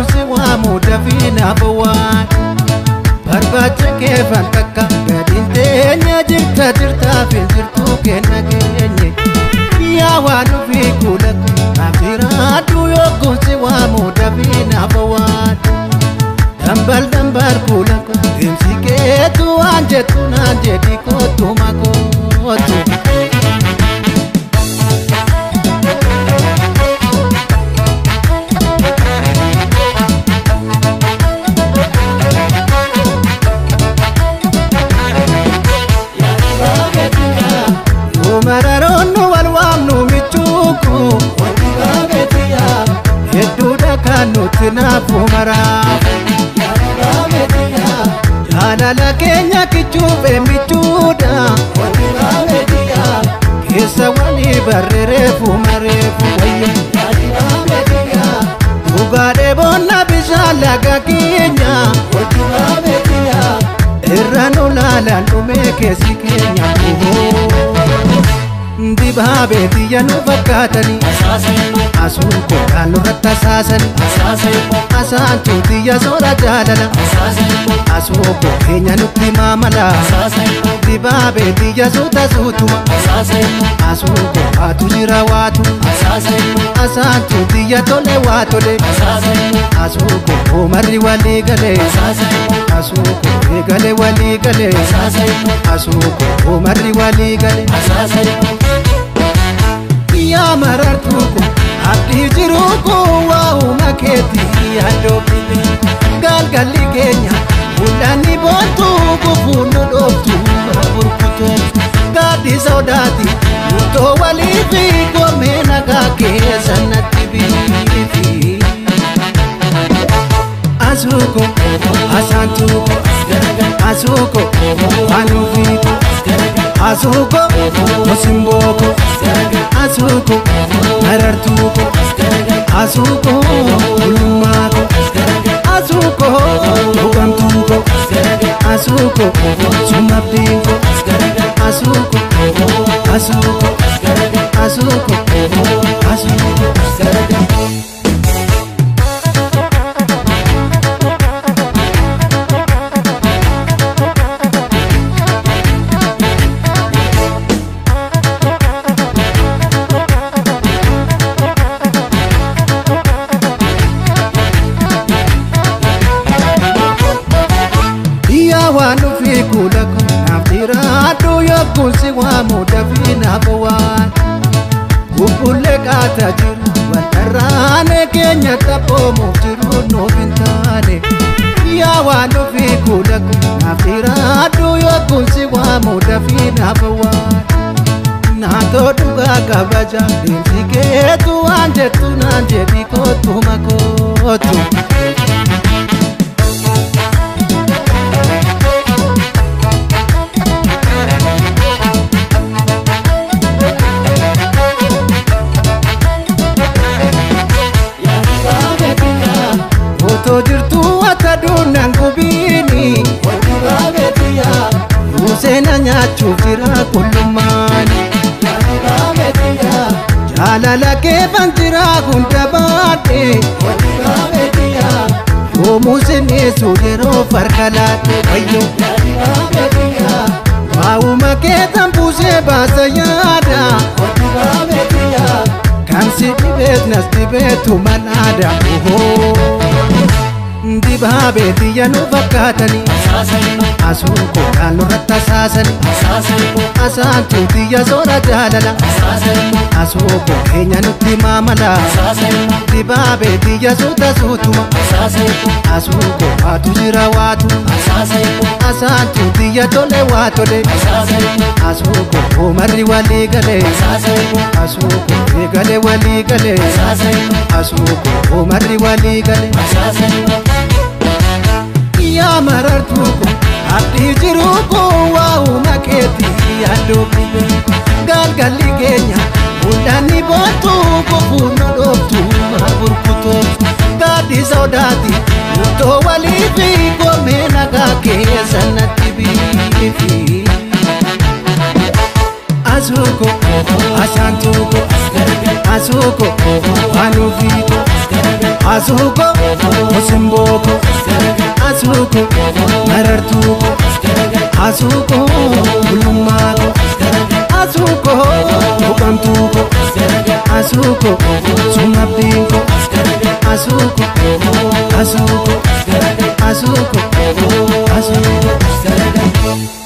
yookuun si waamu dafii naaf waan barbaacha keefan takka gadiin teenya jirta jirtaaf hin jirtu kenna keenye yaa waan dhufii kuula naaf jiraadhu yookuun si waamu dafii naaf waan dambal dambal kuula deemsi keetu waan jettu naan jedhi kootu makootu. mararoonnu wal waamnu michuuku hedduudha kan nuti naafu maraaf jaalala keenya kichuufe michuudha keessa walii barreereefu mareefu wayya dhugaadhee boonna bishaan laga keenya irra nu laalaan dhumee keessi keenya dibaabee biyya nu fakkaatanii asuun koodhaan nurratti asaasanii asaantuu biyya soora jaalala asuu koo keenya nutti maamala dibaabee biyya suuta suutuma asuu koo waatu jira waatu asaantuu biyya tole waa tole asuu koo oomarri walii galee asuu koo eegale walii galee asuu koo oomarri walii galee. yaa marartuu ko abdii jiruu ko waa'uma keetii yaaddoofite galgalli keenya mul'anni boontuu gufuu nu dhooftu burkutooftu gaaddi sodaati murtoo walii fi goomee nagaa keessa natti biifi. Asuuko asaantuuko asuuko anuufiiko asuuko osimboko asuuko marartuuko asuuko bulummaako asuuko buqamtuuko asuuko sumabdiinko asuuko asuuko asuuko asuuko. waan dhufii kuula naaf jiraadhu yookuun si waamu dafii naaf waan bubbullee qaataa jiru waltarraane keenya taphoomuuf jiru nuuf hin taane yaa waan dhufii kuula naaf jiraadhu yookuun si waamu dafii naaf waan naatoo dhugaa kabaja deemsi keetu waan jettu naan jedhi kootu makootu. Otoo jirtuu wata duunaan gubiini Museena nyaachuuf jira qullummaani Jaalala keefan jira hunda baadhe Yoomuu sineessu yeroo farka laadhe wayyo Waa'uma keetan buusee baasa yaada Kan si dhibeet nas dhibeetu manaada Dibaabee biyya nu fakkaatanii Asuun koodhaan nurratti asaasanii Asaantuu biyya soora jaalala Asuu koo keenya nutti maamala Dibaabee biyya suuta suutuma Asuu koo waatu jira waatu Asaantuu biyya tole waa tole Asuu koo oomarri walii galee Asuu koo eegale walii galee Asuu koo oomarri walii galee yaa marartuuko abdii jiruuko waa'uma keetii yaaddoofite galgalli keenya mul'anni boontuu gufuu nu dhooftu burkutooftu gaaddi sodaati murtoo walii fi goomee nagaa keessa natti biifi. Asuuko asaantuuko asuuko anuufiiko Asuuko Osimbooko Asuuko Marartuuko Asuuko Bulummaako Asuuko Buqamtuuko Asuuko Sumabdiinko Asuuko Asuuko Asuuko Asuuko